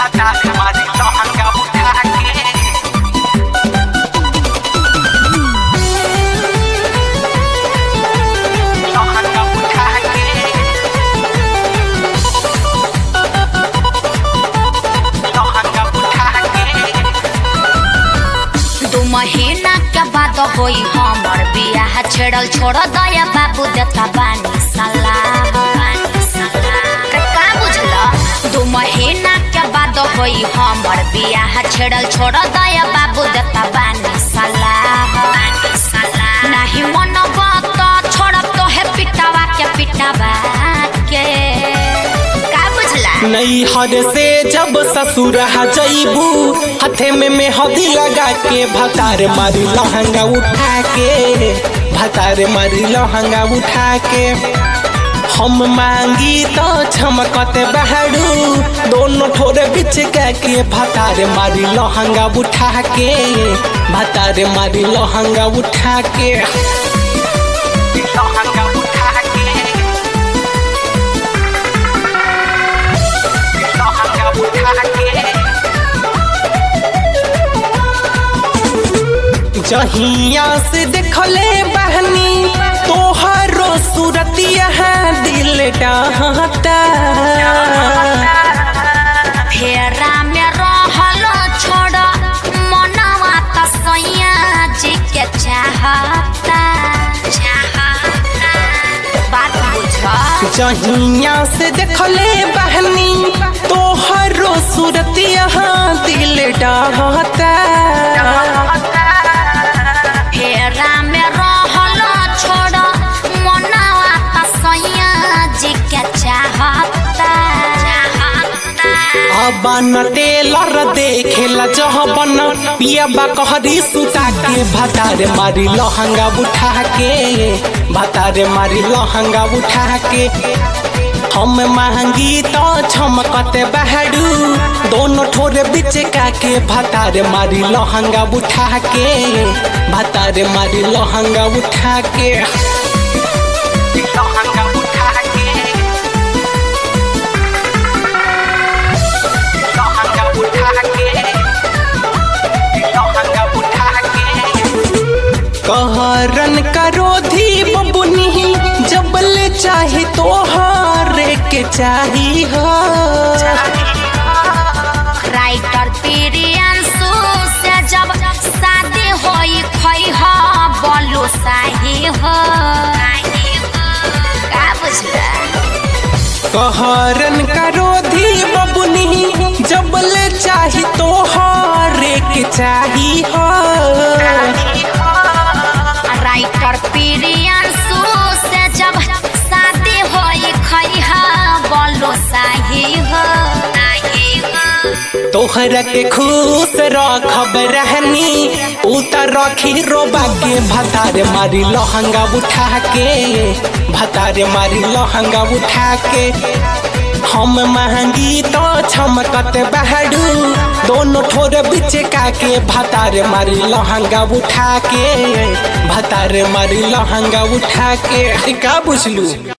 भतार मारी लहंगा उठा के लहंगा उठा के लहंगा उठा के दू महीना के बाद होई हमर बियाह छेड़ल छोड़ दया बाबू देता बानी सलाह रे का बुझला दू महीना के बाद होई हमर बियाह छेड़ल छोड़ दया बाबू देता बानी सलाह नाही मन बात छोड़ब तो है पिटावा के पिटावा के का बुझला नैहर से जब ससुर जैबू हथे में मेहंदी लगा के भतार मारी लहंगा उठा के भतार मारी लहंगा उठा के हम मांगी तो छमकत बहरू दोनों ठोरे बिच के भतार मारी लहंगा उठा के भतार मारी लहंगा उठा के लहंगा उठा के लहंगा उठा के जहिया से देखले बहनी तोहरो सूरतिया दिल डाहता फेरा में रहल छोड़ मनवा त सैया जी के चाहता चाहता बात बुझ जहिया से देखले बहनी तोहरो सूरतिया दिल डाहता फेरा में रहल छोड़ मनवा त सैया जी के चाहता चाहता अबन टेलर देखेला जहबन पियाबा कहरी सुता के भतारे मारी लहंगा उठा के भतारे मारी लहंगा उठा के हम महंगी तो छमकत बहरू दोनों ठोरे बिच का के भतारे मारी लहंगा उठा के भतारे मारी लहंगा उठा के लहंगा उठा के लहंगा उठा के लहंगा उठा के कहरन करो धी बबुनी जबल चाहे तोहारे के चाही हो राइटर प्रियांशु से जब शादी होई खई हो बोलो साही हो का बुझला कहरन करो धी बबुनी जबल चाहे तोहारे के चाही हो राइटर प्रियांशु से जब शादी होई खई हो बोलो साही हो तोहरा के खुश रखब रहनी उतर रखी रोबा के भतार मारी लहंगा उठा के भतार मारी लहंगा उठा के हम महंगी तो छमकत बहरू दोनों ठोर बिच का के भतार मारी लहंगा उठा के भतार मारी लहंगा उठा के का बुझलू